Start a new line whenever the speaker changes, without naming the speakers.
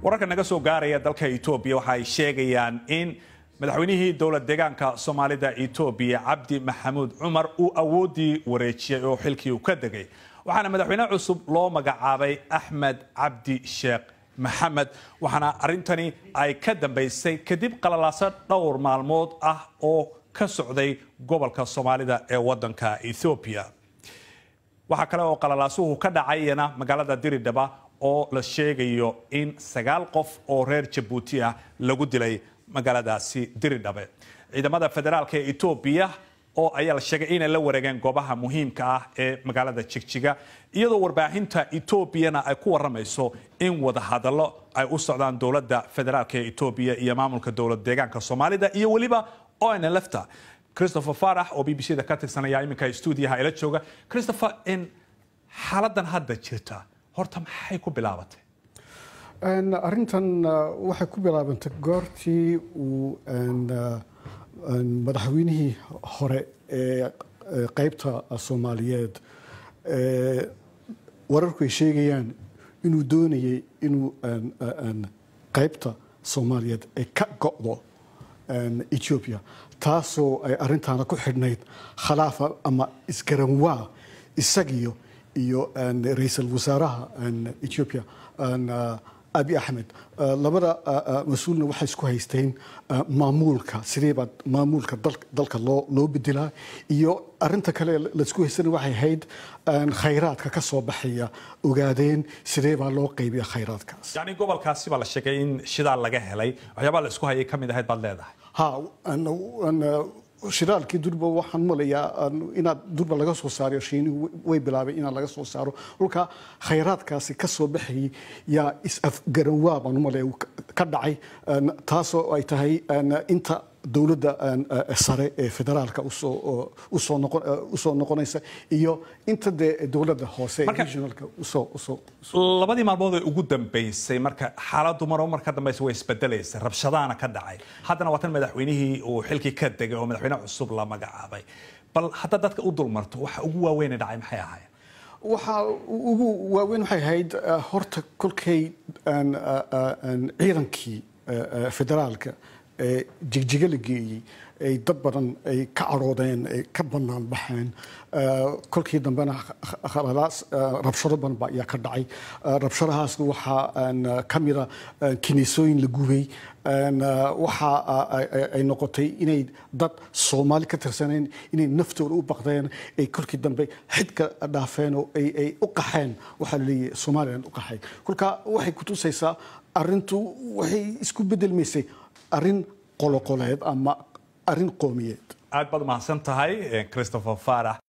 wararka naga soo gaaraya dalka etoobiya waxa ay sheegayaan in madaxweynihii dowlad deegaanka soomaalida etoobiya cabdi maxamuud cumar uu awooddii wareejiyey oo xilkii uu ka degay waxaana madaxweyne cusub loo magacaabay axmed cabdi sheekh maxamed waxaana arrintani ay ka dambaysay kadib qalalaaso dhowr maalmood ah oo ka socday gobolka soomaalida ee wadanka ethoobiya waxaa kale oo qalalaasuhu ka dhacayana magaalada diridhaba oo la sheegayo in sagaal qof oo reer jabuuti ah lagu dilay magaaladaasi diridhabe ciidamada federaalk ee etoobiya oo ayaa la sheegay inay la wareegeen goobaha muhiimka ah ee magaalada jigjiga iyadoo warbaahinta etoobiyana ay ku waramayso in wadahadallo ay u socdaan dowladda federaalk ee etoobiya iyo maamulka dowlad deegaanka soomaalida iyo weliba onlfta christopher farax oo b b c da ka tirsanaya iminka stuudiyaha ila jooga christopher in xaaladan hadda jirta horta maxay ku bilaabatay
arrintan waxay ku bilaabantay goortii uu madaxweynihii hore ee qeybta soomaaliyeed wararku ay sheegayaan inuu doonayay inuu qeybta soomaaliyeed ay ka go'do ethiopia taasoo ay arrintaana ku xidhnayd khilaafa ama isgaranwaa isagiyo iyo ra-iisul wasaaraha ethiopia abi axmed labada mas-uulna waxay isku haysteen maamuulka sideebaa maamuulka dalka loo loo bedelaa iyo arinta kale laisku haystana waxay ahayd khayraadka ka soo baxaya ogaadeen sidee baa loo qaybiya khayraadkaas
yani gobolkaasi baa la sheegay in shidaal laga helay waxyaabaa la isku hayay ka mid ahayd baad leedahay
ha shidaalkii durba waxaan malayaa inaad durba laga soo saarayo shiinihu way bilaabeen inaad laga soo saaro dhulka khayraadkaasi ka soo baxayay yaa is-afgaranwaa baan umalaya ka dhacay taasoo ay tahay inta dowladda sare ee federaalka usoo noqonaysa iyo inta dee dowladda hoose ee regionalka usoo
labadii maalmood ee ugu dambeysay marka xaaladdu maro marka dambeysa way isbedelaysay rabshadaana ka dhacay haddana waa tan madaxweynihii uu xilkii ka degay oo madaxweyne cusub la magacaabay bal hadda dadka u dulmarto waxa ugu waaweyn dhacay maxay ahaayeen
waxaa ugu waaweyn waxay ahayd horta kolkay ciidankii federaalka ee jigjiga la geeyey ay dad badan ay ka cadhoodeen ay ka bannaan baxeen kolkii dambena rabshado badan ba ayaa ka dhacay rabshadahaasna waxaa ka mida kiniisooyin la gubay waxa ay noqotay inay dad soomaali ka tirsaneen inay naftooda u baqdeen ay kolkii dambe xidka dhaafeen oo ay u qaxeen waxaa laleeyahay somalilan u qaxeen kolka waxay kutusaysaa arrintu waxay isku bedelmaysay arrin qoloqoleed ama arrin qoomiyeed
aad baad mahadsan tahay christopher farax